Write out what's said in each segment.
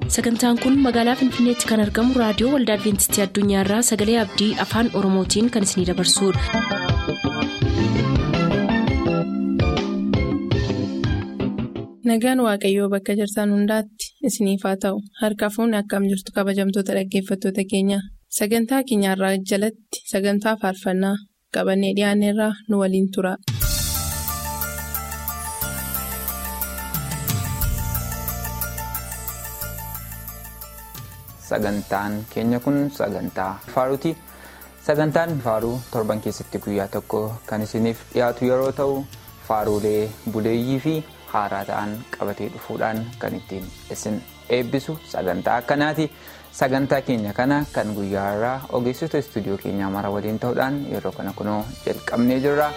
sagantaan kun magaalaa finfinneetti kan argamu raadiyoo waldaa adventistii addunyaarraa sagalee abdii afaan oromootiin kan isinidabarsudha. nagaan waaqayyoo bakka jirtan hundaatti isiniif haa ta'u harka fuunni akkam jirtu kabajamtoota dhaggeeffattoota keenya sagantaa keenyarraa jalatti sagantaa faarfannaa qabannee dhiyaanneerraa nu waliin tura. Sagantaan keenya kun sagantaa faaruuti. Sagantaan faaruu torban keessatti guyyaa tokko kan isiniif dhiyaatu yeroo ta'u faaruulee buleeyyii fi haaraa ta'an qabatee dhufuudhaan kan ittiin isin eebbisu sagantaa akkanaati. Sagantaa keenya kana kan guyyaa irraa ogeessota istuudiyoo keenyaa mara waliin ta'uudhaan yeroo kana kunoo jalqabnee jirra.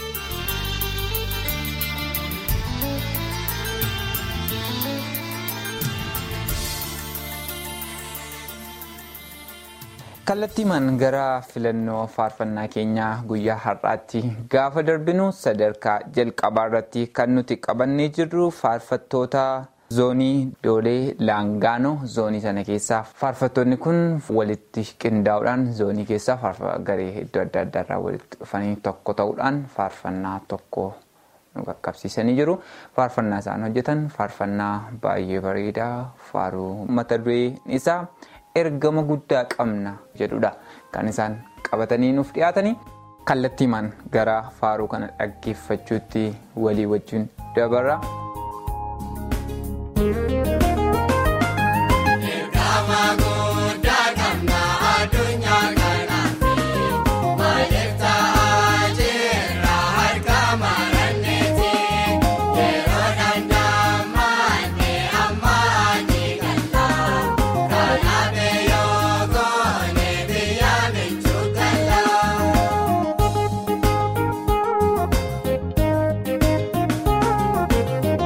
kallattiimaan gara filannoo faarfannaa keenyaa guyyaa har'aatti gaafa darbinu sadarkaa jalqabaa irratti kan nuti qabannee jirru faarfattoota zoonii doolee laangaanoo zoonii sana keessaa faarfattoonni kun walitti qindaa'uudhaan zoonii keessaa garee iddoo adda addaarraa walitti dhufanii tokko ta'uudhaan faarfannaa tokko nu qaqqabsiisanii jiru faarfannaa isaan hojjetan faarfannaa baay'ee bareedaa faaruu mata dureen isaa. ergama guddaa qabna jedhudha kan isaan qabatanii nuuf dhiyaatanii kallattiimaan gara faaruu kana dhaggeeffachuutti walii wajjin dabarra. Kun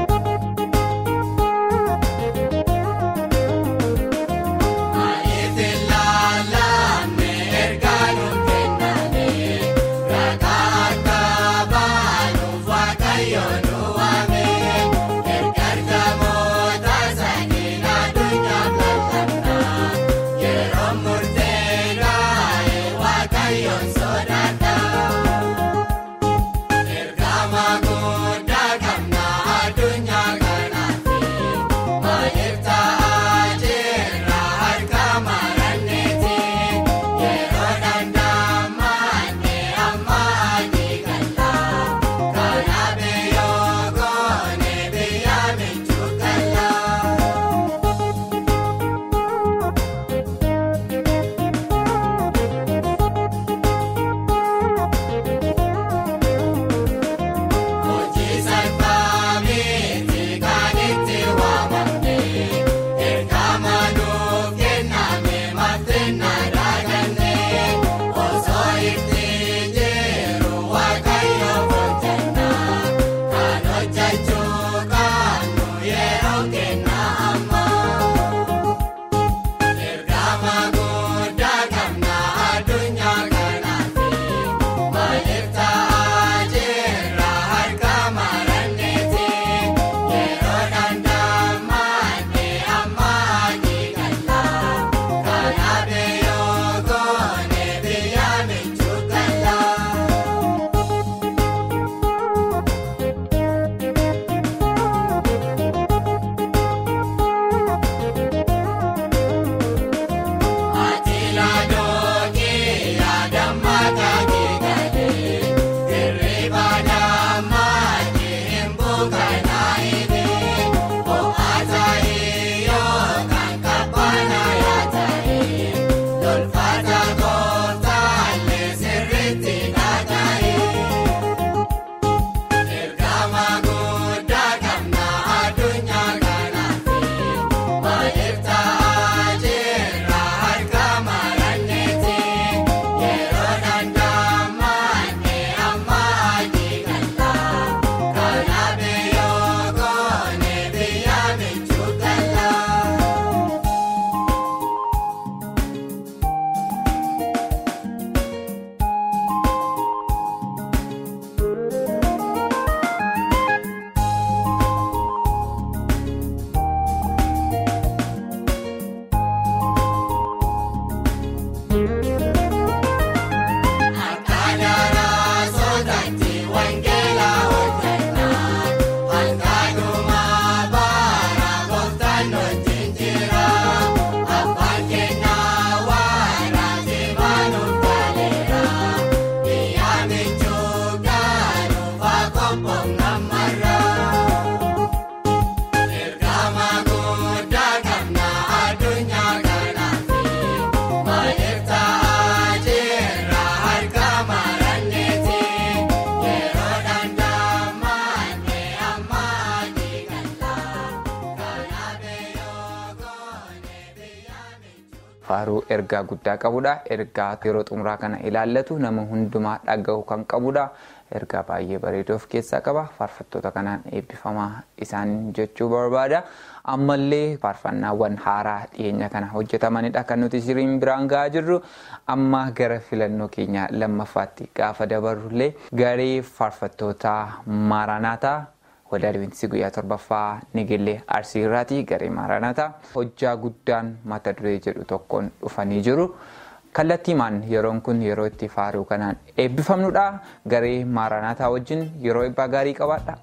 faaruu ergaa guddaa qabudha. Ergaa yeroo xumuraa kana ilaallatu nama hundumaa dhaga'u kan qabudha. Ergaa baay'ee bareedu of keessaa qaba. Faarfattoota kanaan eebbifamaa isaan jechuu barbaada. Ammallee faarfannaawwan haaraa dhiyeenya kana hojjetamanidha kan nuti siriin biraan gahaa jirru. Amma gara filannoo keenya lammaffaatti gaafa dabarrullee garee faarfattoota maaranaataa waldaa Adwiintistii guyyaa torbaffaa Nigillee Arsii irraati garee maaranaataa hojjaa guddaan mata duree jedhu tokkoon dhufanii jiru. Kallattiimaan yeroon kun yeroo itti faaruu kanaan eebbifamnudha. Garee maaranaataa wajjin yeroo eebbaa gaarii qabaadha.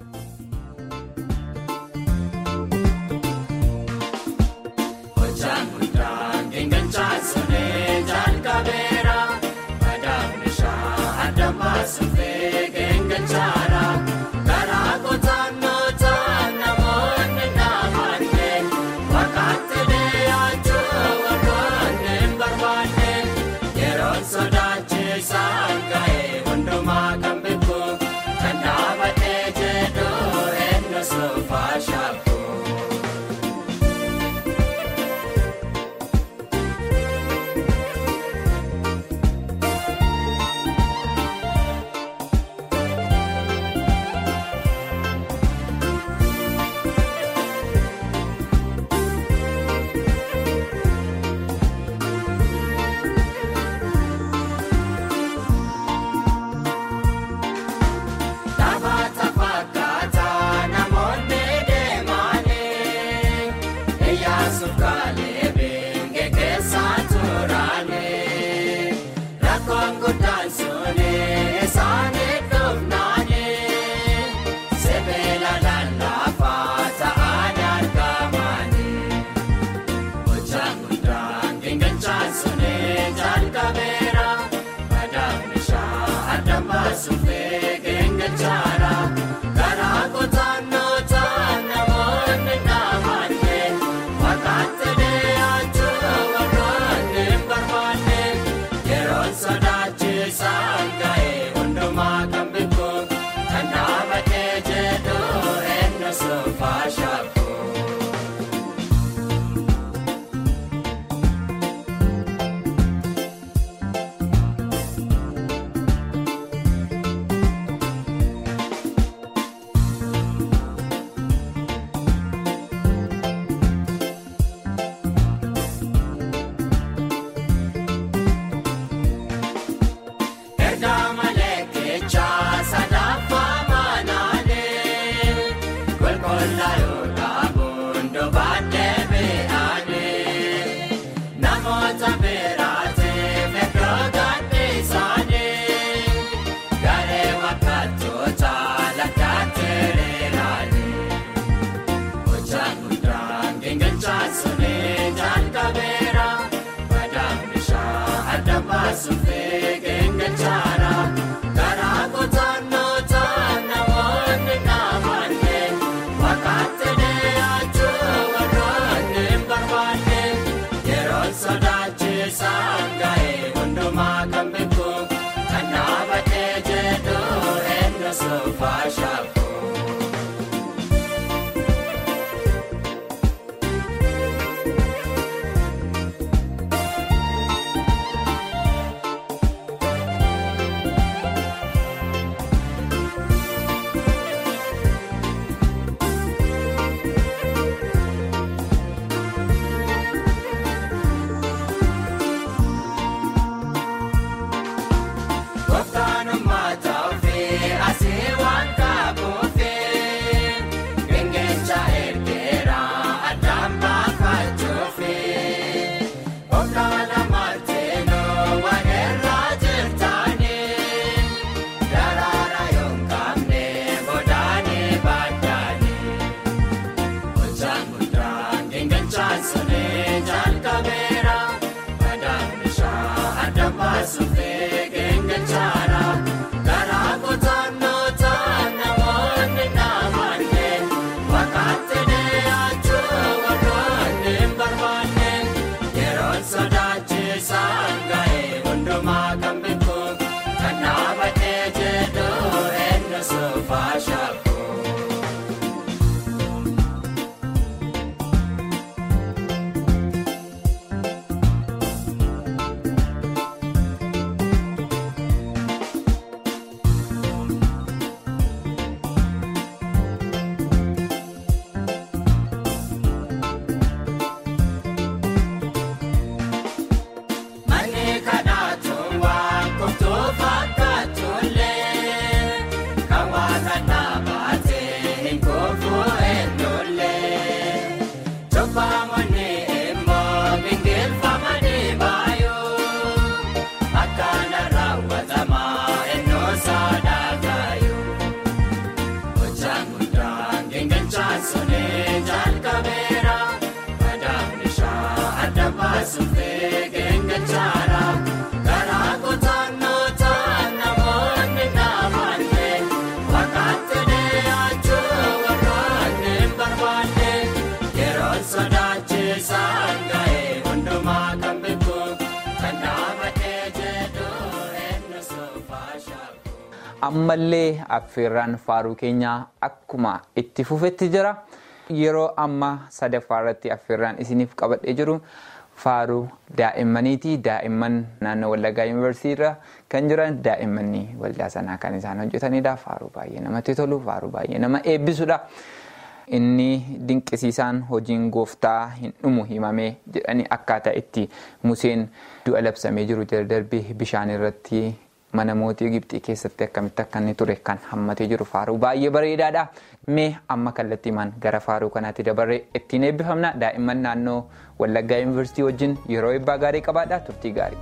ammallee affeerraan faaruu keenyaa akkuma itti fufetti jira yeroo ammaa sadaffaa irratti affeerraan isiniif qabadhee jiru faaruu daa'immaniiti daa'imman naannoo wallaggaa yuunivarsiitii irra kan jiran daa'immanni waldaa sanaa kan isaan hojjetanidha faaruu baay'ee namatti tolu faaruu baay'ee nama eebbisudha. inni dinqisiisaan hojiin gooftaa hin dhumu himamee jedhanii akkaataa itti museen du'a labsamee jiru jala darbee bishaan irratti mana mootii Gibxii keessatti akkamitti akka inni ture kan hammatee jiru faaruu baay'ee bareedaadha. Mee amma kallattiimaan gara faaruu kanaatti dabarree ittiin eebbifamna daa'imman naannoo Wallaggaa Yuunivarsiitii wajjin yeroo eebbaa gaarii qabaadha turtii gaarii.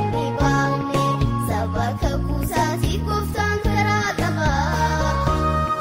Bakka kuusaa si kooftaan karaa qabaa.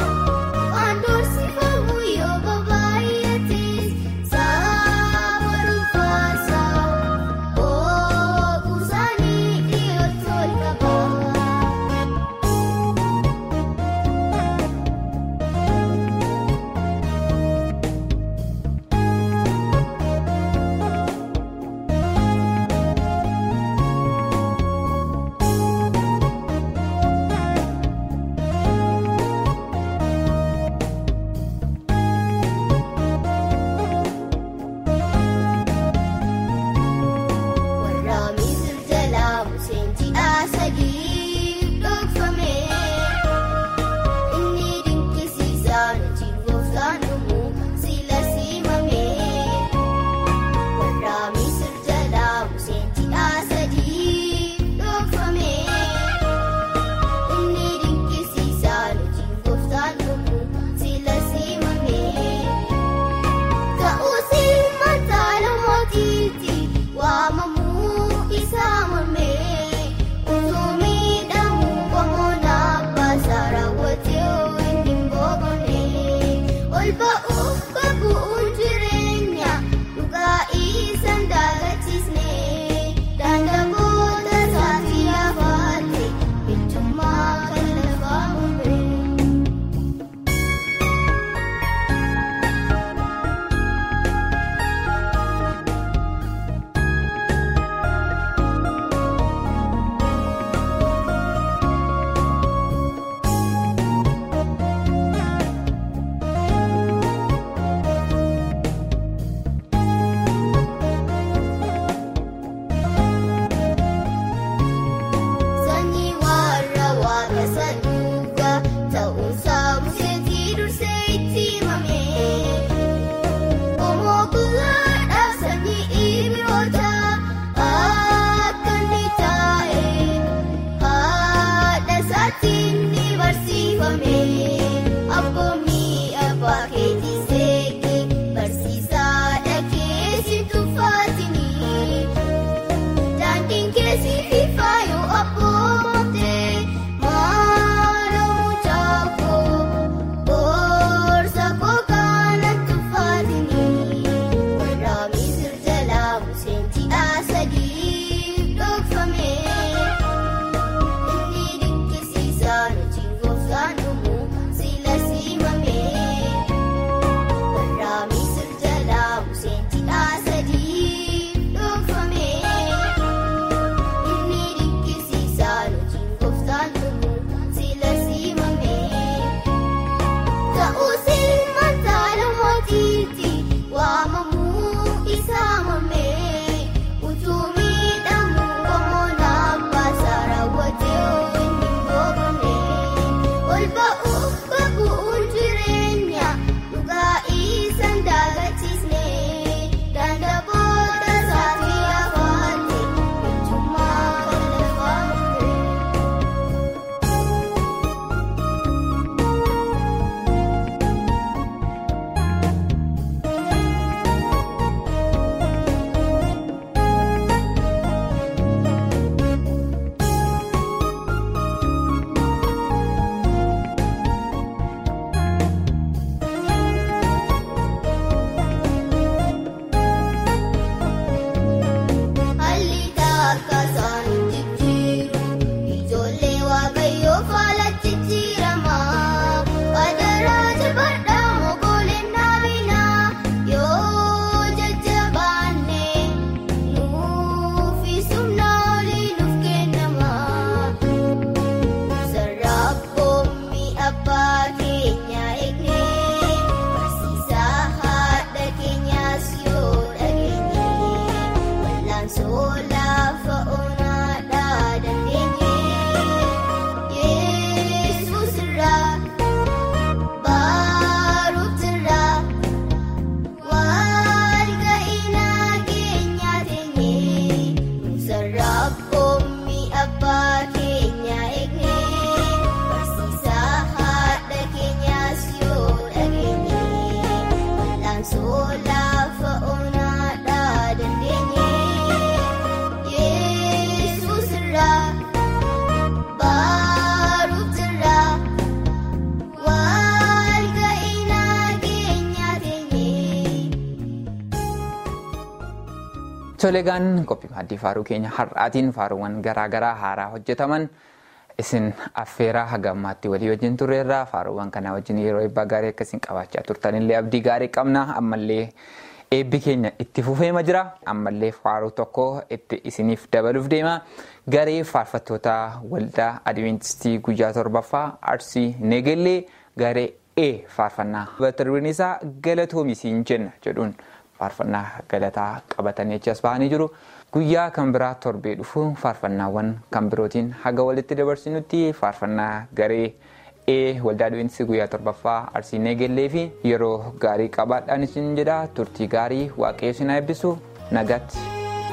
Toleegaan qophii maaddii faaruu keenya har'aatiin faaruuwwan garaagaraa haaraa hojjetaman isin affeeraa haga ammaatti walii wajjin turreerraa faaruuwwan kanaa wajjin yeroo eebbaa gaarii akkasiin qabaachaa turtanillee abdii gaarii qabna ammallee eebbi keenya itti fufeema jira ammallee faaruu tokko itti isiniif dabaluuf deema garee faarfattoota waldaa adiventistii guyyaa torbaffaa arsii neegellee garee e faarfannaa mata dureen isaa galatoomisiin jenna jedhuun. faarfannaa galataa qabatanii achas bahanii jiru guyyaa kan biraa torbee dhufu faarfannaawwan kan birootiin haga walitti dabarsinutti faarfannaa garee ee waldaa adiventistii guyyaa torbaffaa arsii neegellee fi yeroo gaarii qabaadhaan isin jedha turtii gaarii waaqayyo isin eebbisu nagaatti.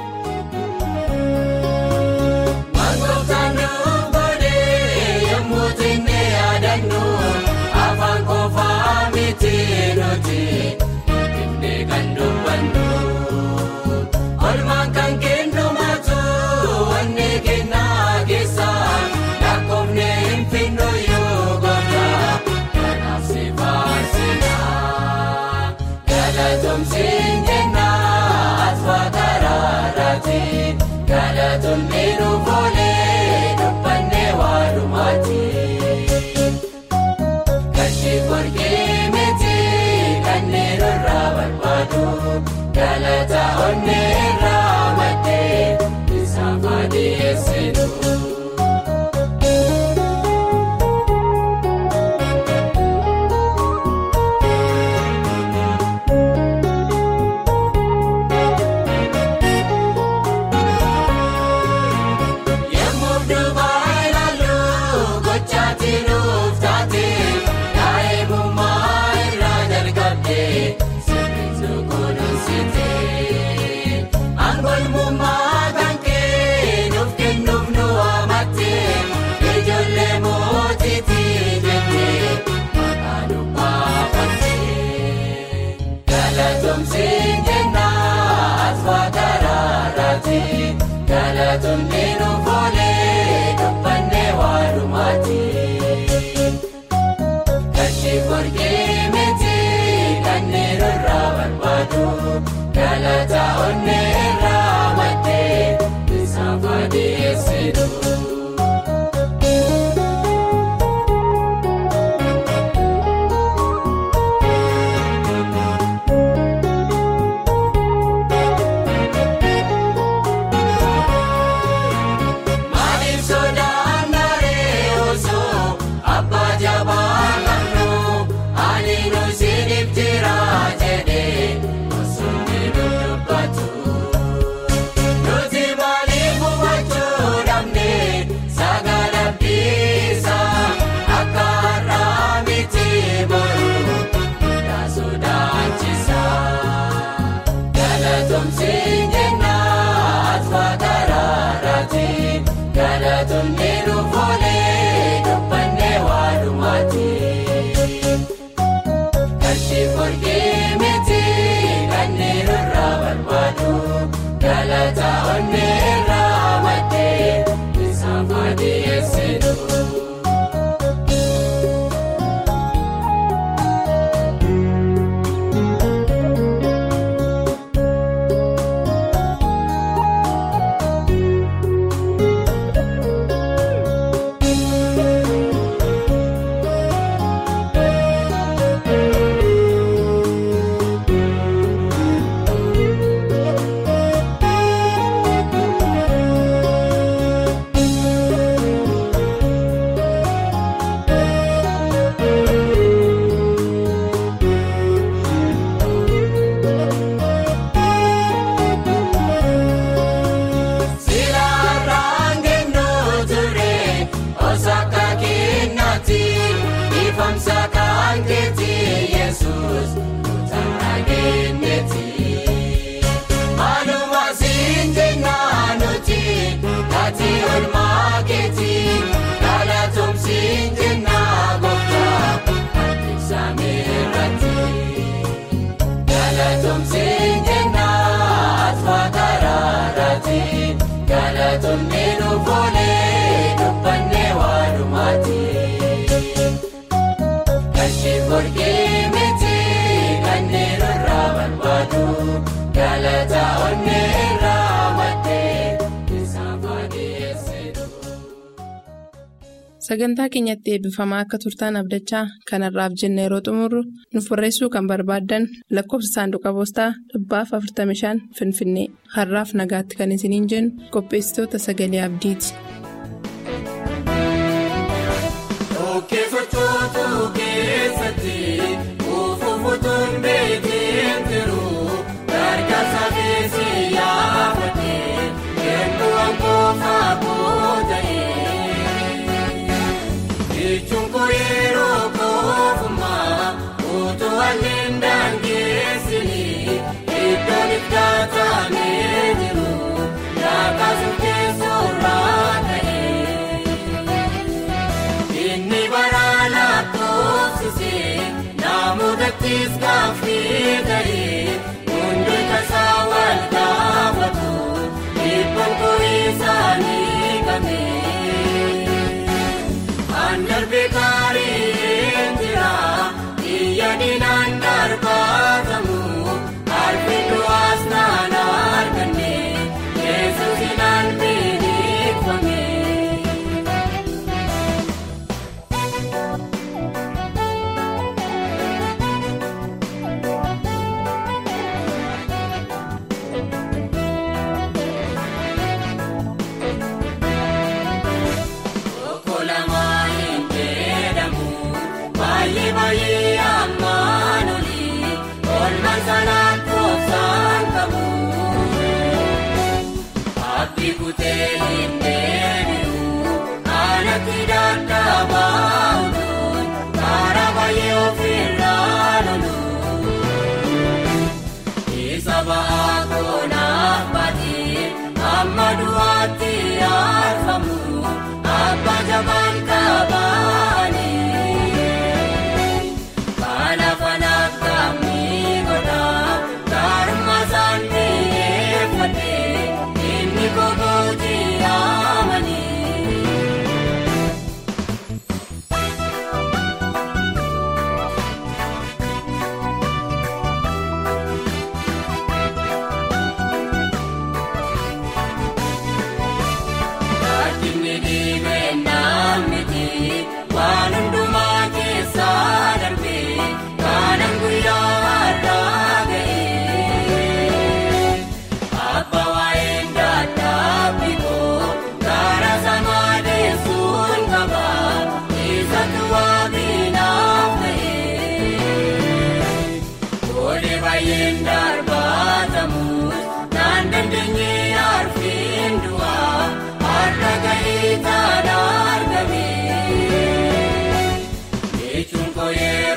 Olmaan kan kennumaatu wanni kennaa keessaa lakkoofne hin finnu yoo goota kanaaf si faarsinaa galatoomsiin jennaa asfaa karaaraati galatoonni dhufoolee dubbannee waalumaati gashii qorqee miti kanneen irraa barbaadu. Galata onneerraa maddee isaaf adeemsisu. Yemmuu duubaa ilaaluu gochaatti nuuftaate daa'imummaa irraa jalqabdee sirriitu kunuunsite. Angolmummaa kan kennuuf kennuuf nu amatte ijoollee mootiitii jettee maqaa nu baafatte. Galatoomsiin jennaa asfaa karaaraati. Galatoonni dhufoolee dubbannee waalumaati. Gashii qorqee miti kanneen irraa barbaadu. Galata onneerraa maddee isaaf adeemsisu. Sagantaa keenyatti eebbifamaa akka turtaan abdachaa kanarraaf jenna yeroo xumurru nuuf barreessuu kan barbaaddan lakkoofsa saanduqa poostaa dhibbaaf 45 Finfinnee har'aaf nagaatti kan isiniin jennu qopheessitoota sagalee abdiiti. Hundi tasaa wal gaafatu dhiibbaan ku'isaanii kamee. Andarbii gaarii jira biyya dinaan darbaatamu harki du'aas naan arganne yesuus naan beekfame. Baay'ee ammaan olii olmaan sanaan koofsaan qabu. Abdii kutee hin deebi'u alatti dadhabaa ooluun karaa baay'ee ofirraa lolu. Isa ba'aa koonaaf baatee amma du'aatti arfamu abba jabaan qabaani. Kanaafanaaf gamni godhaa gaarummaa isaanii eeffatee inni kokooti amanii. Ajjinni dhiibee naamniti waan hundumaa keessaa darbee kanan guyyaa har'aa ga'ee. Abba waa'een dadhabbii koo gara samaa deessuun qaba isatti waabinaaf ta'ee. Olee baay'een darbaatamus naan dandeenye arfiin du'aa har'a ga'ee taana argame. Jechuun koo